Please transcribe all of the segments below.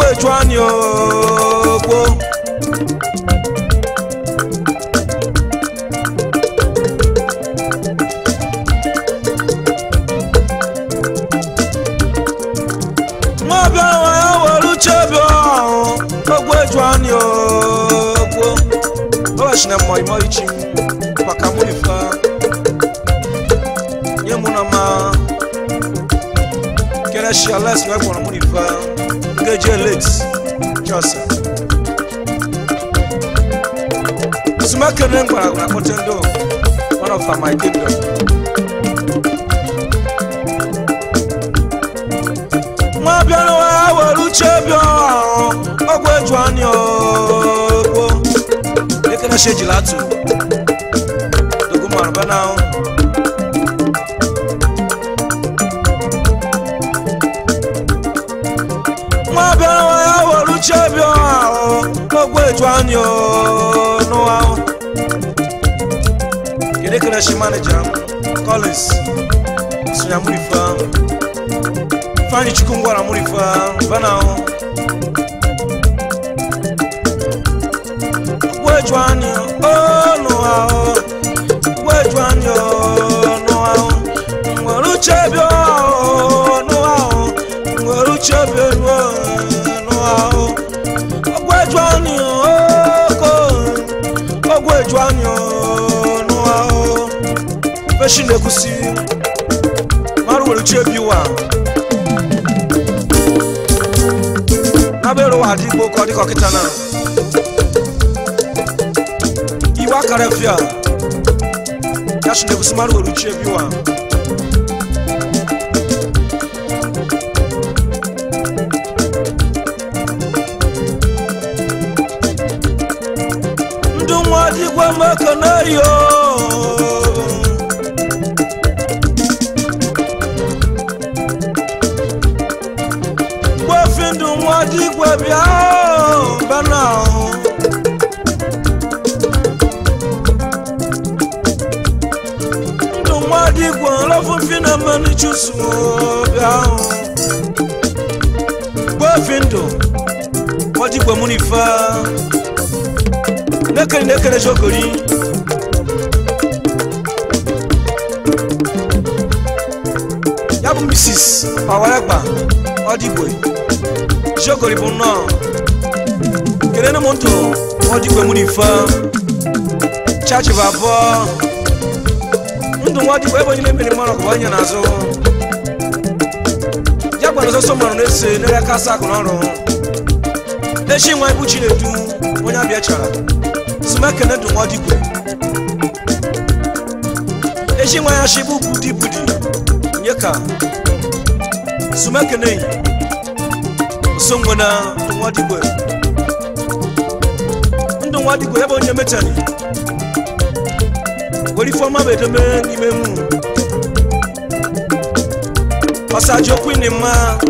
eju anyị ogbo nwa bịa nwa ya were uche bịa ahụ ogbo eju anyị ogbo ọbachi na mmọ imo ichi maka mụ ife nye mụ na ma kere shi ales wee gwara mụ ife ngeji elet jọsa sumekene gwara na kpọte ndị one of my kingdom nwa bịara nwa ya were uche bịa ahụ ọgwụ eju anyị ogbo ekene shi ejila atụ dogomarụ bana ahụ nwa bịara nwa ya were uche bịa ahụ ọgwụ eju anyị n'ụwa ahụ kedu ekene shi manija m collins sonya mụrụ ife ahụ fanyi chukwu ngwara mụrụ ife ahụ bana ahụ gweju anyị ọnụ ahụ gweju anyị ọnụ ahụ nwere uche bịa ọnụ ahụ nwere uche bịa ọnụ ahụ gweju anyị oko ogweju anyị ọnụ ahụ feshi na-ekwusi mara nwere uche biwa n'abịa ụwa adịgbo ka ọ dịka ọkịta na iwe akara fia ya shi na-egusi mara were uche biwa ndụ nwa dịgwa maka na yo gwafi ndụ nwa dịgwa bịa bana ahụ ndụ nwa dịgwa lọfụfi na mmanụ chusu bịa ahụ gwafi ndụ nwa dịgwa mụ n'ife nekere nekere jogori ya bụ mrs pawaregba ọdịgwe jogori bụ nnọọ kelene m ntụ ọdịgwe mụ n'ife chachi bụ abụọ ndụ nwa ọdịgwe ebe onye na-emere mmanụ ọkụ onye n'azụ ya gwara ọzọ sọmanụ na-ese n'ere aka asa akụ n'ọrụ echi nwa ibu chinedu onye abịa chara sumekene ndụ nwa ọdịgwe echi nwa ya shi bụ budi budi nye ka sumekene so nwena ndụ nwa ọdịgwe ndụ nwa ọdịgwe ebe onye mechani were ifeọma bụ edome n'ime mu ọsaji okwu ịnị mma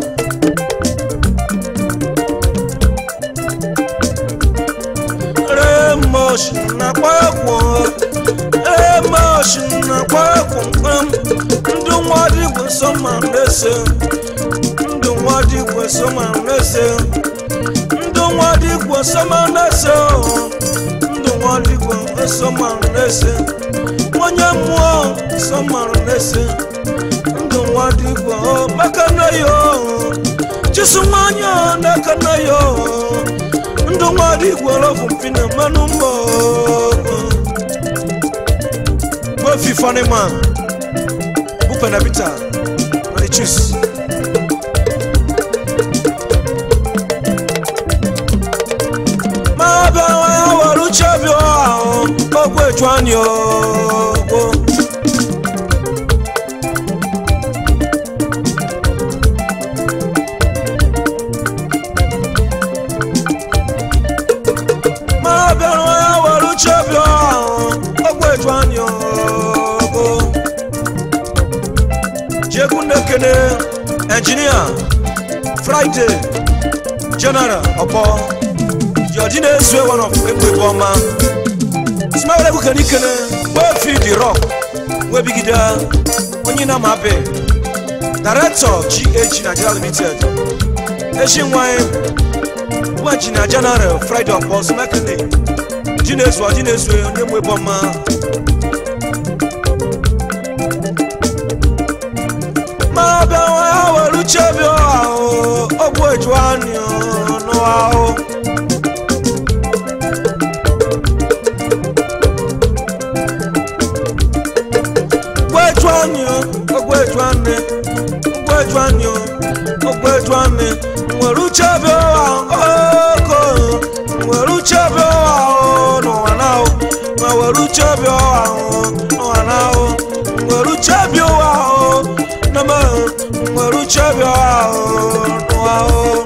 remosh na kwakwo remosh na kwakwo mkpam ndụ nwa ọdịgwe so ma na-ese ndụ nwa ọdịgwe so ma na-ese ndụ nwa ọdịgwe so ma na-ese o. ndụ nwa ọdịgwe so ma na-ese onye mmụọ so ma na-ese ndụ nwa ọdịgwe o maka na yo chisu nwanyị n'aka na yo ndụ nwa ọdịgwe lọfụ mpi na mmanụ mbọ gbofi fanima bupena bita na the chiefs ma bịa nwa ya were uche bịa ahụ ogwu eju anyị ogbo ma bịa nwa ya were uche bịa ahụ ogwu eju anyị ogbo jegwu na-ekene enjinia friday general ọbọ jọji na-ezue one of egbe ọma smile egwu kene ikene wee fi the rock wee bigide onye na ma be director gh nigeria limited echi nwanyị egwu injinia general friday ọpọs mekene ji na-ezu ji na-ezu onye mụ ebe ọma ma bịa nwa ya were uche bịa ahụ ọgwụ eju anyị n'ụwa ahụ ogweju anyị ogweju anyị ogweju anyị ogweju anyị nwere uche bịa ụwa oko nwere uche bịa ụwa n'ụwa n'ahụ ma were uche bịa ụwa n'ụwa n'ahụ nwere uche bịa ụwa nama nwere uche bịa ụwa n'ụwa ahụ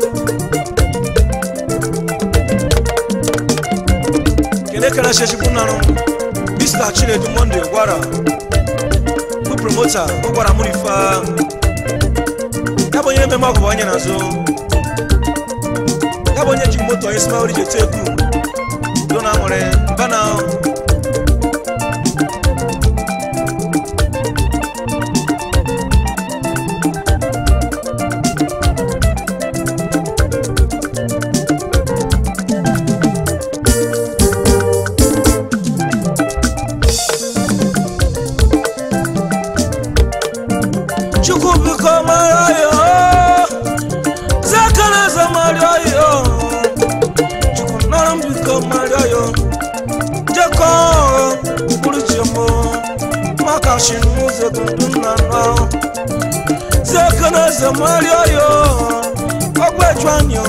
kene kene sheshikwu narụ mr chinedu monde gwara bụ promota ọ gwara mụ ife ya bụ onye mmemme ọgụ bụ onye n'azụ ya bụ onye ji moto onye simaori ji ete egwu do na nwere bana chukwu biko mara yo zakaneze mara yo chukwu nara m biko mara yo jekọ mkpụrụ chimo maka shinụzọ dundu nna nọ zakaneze mara yo ọgwụ anyo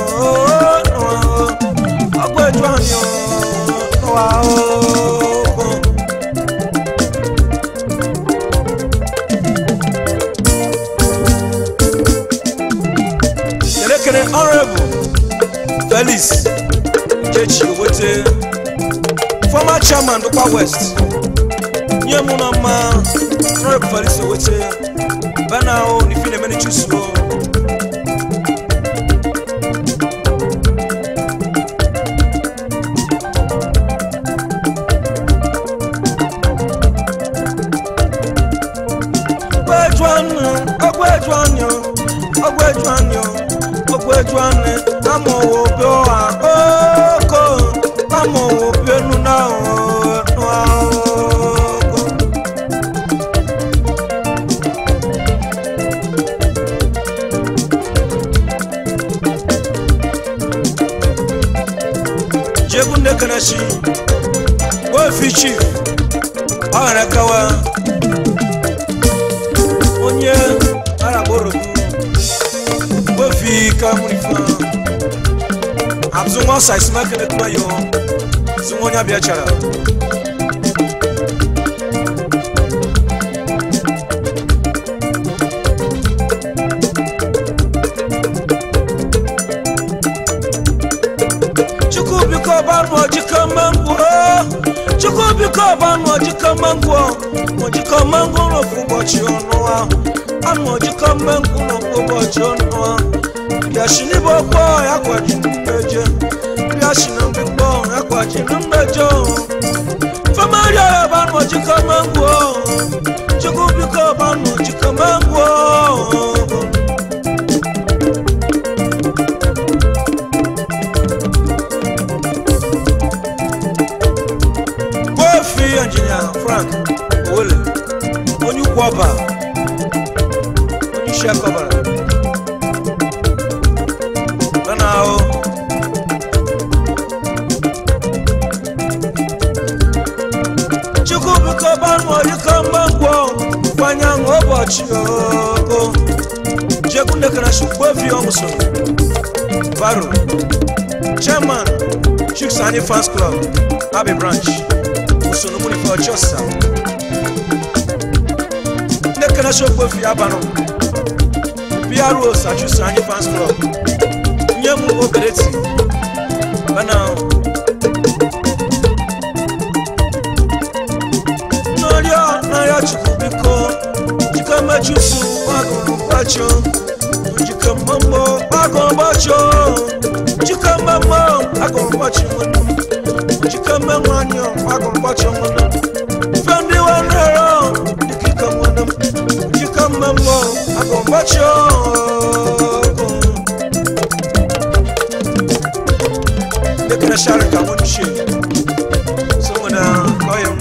ọgwụ anyo nwa o elekere honorable felix nkechi owote former chairman dukwa west nye mụ na mma honorable felix owote bana o n'ifi na-emeni chusuo ọgwụ eju anyo ọgwụ eju anyo ọgwụ eju anyo amọwo bi ọha oko amọwo bi enu na ọhụrụ jegu nnekenechi wefi chief ọ ghara kawa onye aragborobu wefi kamurifa abzunwa saisimekele kuma yo zunwa onye abịa chara chukwu biko banụ ojikọ mangwo chukwu biko banụ ojikọ mangwo ojikọ mangwo n'ofu ụbọchị ọnụ ahụ anụ ojikọ mangwo n'ofu ụbọchị ọnụ ahụ bịashi n'ibe ọkpọ ya kwaji mmeje bịashi na mgbikpọ ya kwaji na mmeje famaria ya banụ ojikọ mangwo chukwu biko banụ ojikọ mangwo Kofi Engineer Frank Owele onye ukwu ọba onye isi akọbara nana ahụ chukwu biko banụ ọdịkọ mgbangwo kwanye ahụ ụbọchị ogo jekwu nekarashi Kofi ọmụso baro chairman Chicks Annie Fans Club Abbey Branch usoro munife ọchọsa nekana shokwe fi abanụ PRO Sachusa Annie Fans Club nye m obereti bana n'ọrịa n'ahịa chukwu biko jika mechusu gbagụrụ gbacho jika mmammo gbagụrụ gbacho jika mmammo gbagụrụ gbacho nwanne m jika mmammo anyọ gbagụrụ gbacho nwanne m fendi wanero dikika nwanne m jika mmammo gbagụrụ gbacho share ka wani shi saboda kauyen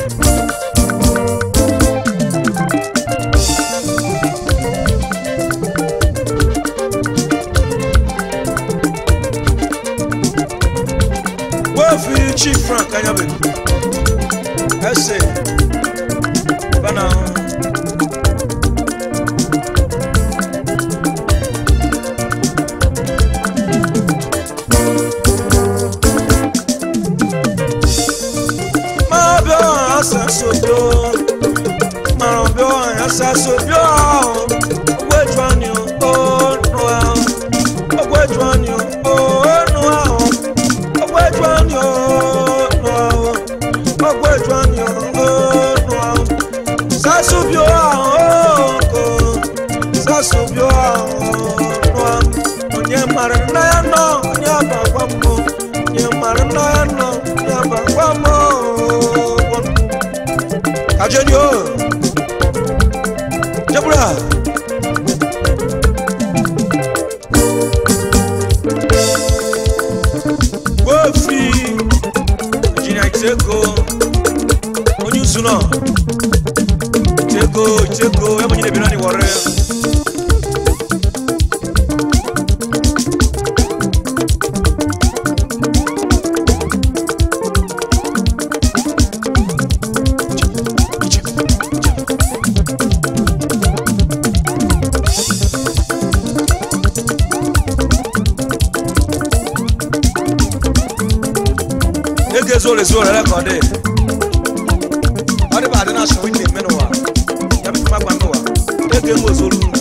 wefi chief frank anyabe ẹsẹ bana máa bí ọ̀hún àṣà sóbíó máa bí ọ̀hún àṣà sóbíó owó ìjọ ni ó nù ẹ́ owó ìjọ ni ó nù ẹ́ owó ìjọ ni ó nù ẹ́ owó ìjọ ni ó nù ẹ́ sásùbíó àwọn kò sásùbíó àwọn nù ẹ́ onye mara nna ya nọ onye abagwa mmụọ onye mara nna ya nọ onye abagwa mmụọ kajeni o jebura gbofi injinia itego onye usu nọ itego itego ebe onye na-ebi nani wọrọ ege zoro ezoro rekọdị ọ dịba adị na asọ ike eme n'ụwa ya bụ magba n'ụwa ege nwe ozoro unu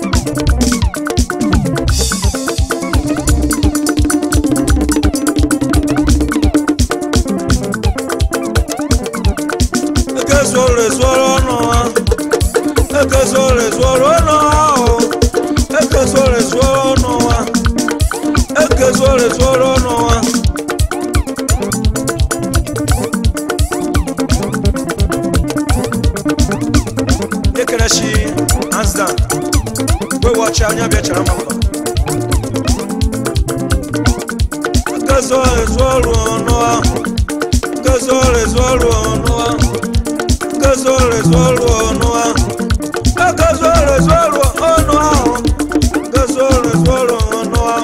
ege zoro ezoro n'ụwa ege zoro ezoro n'ụwa o ege zoro ezoro n'ụwa ege zoro ezoro n'ụwa ekele shi handsdown wee wọchi anya bịa chara mma mma nkezo ezu ọrụ ọnụ ahụ nkezo ezu ọrụ ọnụ ahụ nkezo ezu ọrụ ọnụ ahụ nkezo ezu ọrụ ọnụ ahụ nkezo ezu ọrụ ọnụ ahụ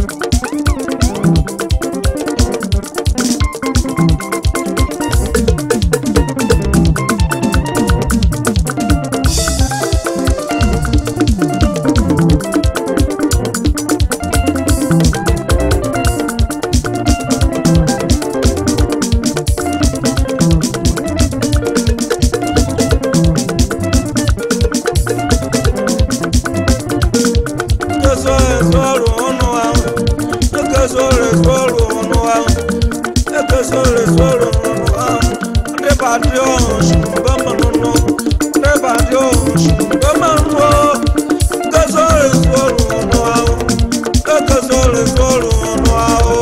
nkezo ezu ọrụ ọnụ ahụ nkezo ezu ọrụ ọnụ ahụ nkezo ezu ọrụ ọnụ ahụ ndị badị ọhụ shugbe mmanụ ndị badị ọhụ shugbe mmanụ nkezo ezu ọrụ ọnụ ahụ nkezo ezu ọrụ ọnụ ahụ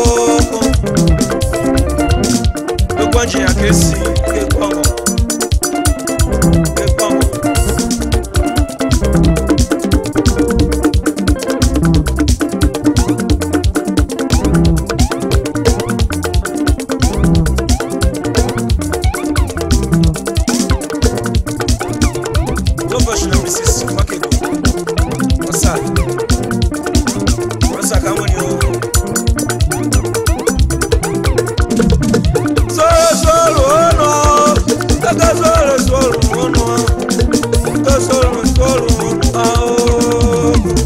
egwu ji ya ka esi egwu ọṅụ egwu ọṅụ Professional Mrs. Makego. What's up? What's up? Come on, you. Solo, solo, oh no. Taka solo, solo, oh no. Taka solo, solo, oh no.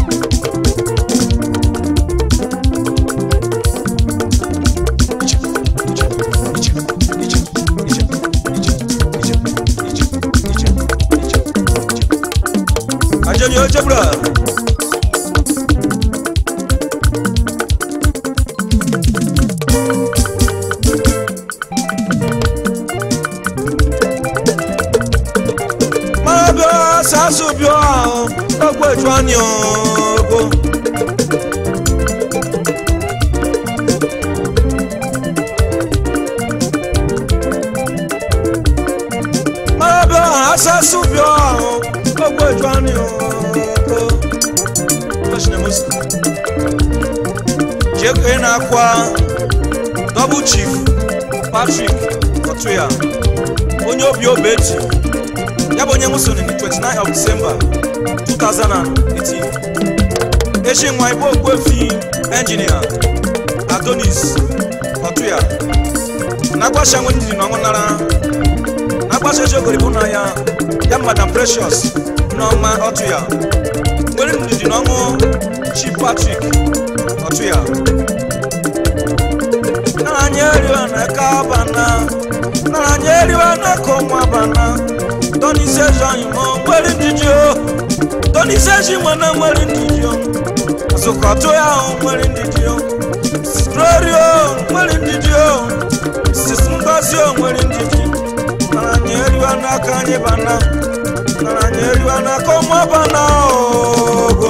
Ajani oje bra. Mabia sasu bio ogbo etwani ogo. Mabia sasu bio ogbo etwani ogo. Bashina musu. Jeko na kwa double chief patrick otuya onye obi obeti ya bụ onye nwụsoro na 29 of december 2018 echi nwa igbo okwefi engineer adonis otuya na-agbacha nwe ndidi na ọnwụ nara na-agbacha eji ogori bụ na ya ya madam precious nneọma otuya nwere ndidi na ọnwụ chief patrick otuya nanya eriwa na ka bana nanya eriwa na ka ọnwa bana tọ́ni sẹ́sọ ìmọ̀ nwere ndidi o tọ́ni sẹ́sọ ìmọ̀ náà nwere ndidi o zụkọtụ ya o nwere ndidi o sitrori o nwere ndidi o sisi ngozi o nwere ndidi nara anyị eriwa n'aka anyị bana nara anyị eriwa n'aka ọnwa bana ogo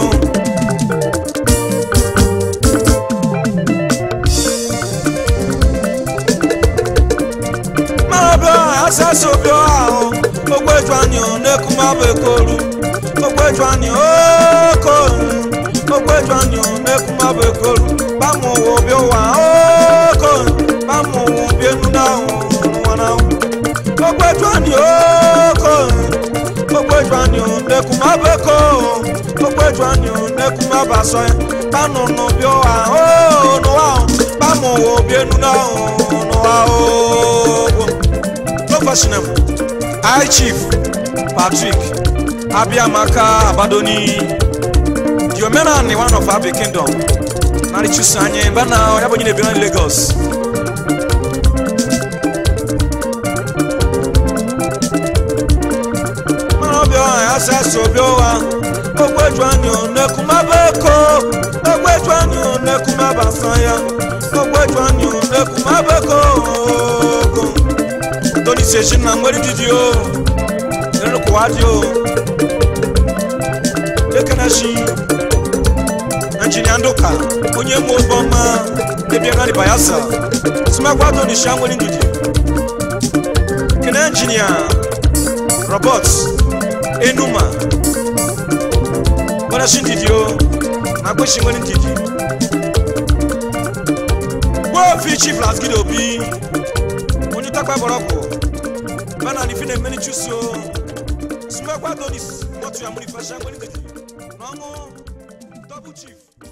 mabịa asasa obi ahụ ogbeju anyị na-ekumabụ ekoru ogbeju anyị okoru ogbeju anyị na-ekumabụ ekoru bamụ ụwa obi ụwa okoru bamụ ụwa obi enu na nwana ogbeju anyị okoru ogbeju anyị na-ekumabụ ekoru ogbeju anyị na-ekumabụ asọ ya banụ n'obi ụwa o n'ụwa bamụ ụwa obi enu na n'ụwa o professional high chief patrick abiamaka abadoni the omenani one of abi kingdom nari chusu anyị mba na ya bụ onye na-ebi na lagos mana ọbịa ọha ya sị asị obi ụwa ogbeju anyị onekumaba eko ogbeju anyị onekumaba asa ya ogbeju anyị onekumaba eko ogo tony seji na nwere ndidi o enukwadi o ekenashi injinia nduka onye mụ ụgbọma ebiagari bayasa simakwa tony sha nwere ndidi kene injinia robert enuma nwere shi ndidi o na kweshi nwere ndidi gbofi chief lasgide obi onye takpa bọrọkụ bana ni fine meni chuso sumekwa donis motu ya muri fasha nwere ndidi n'ọnwụ double chief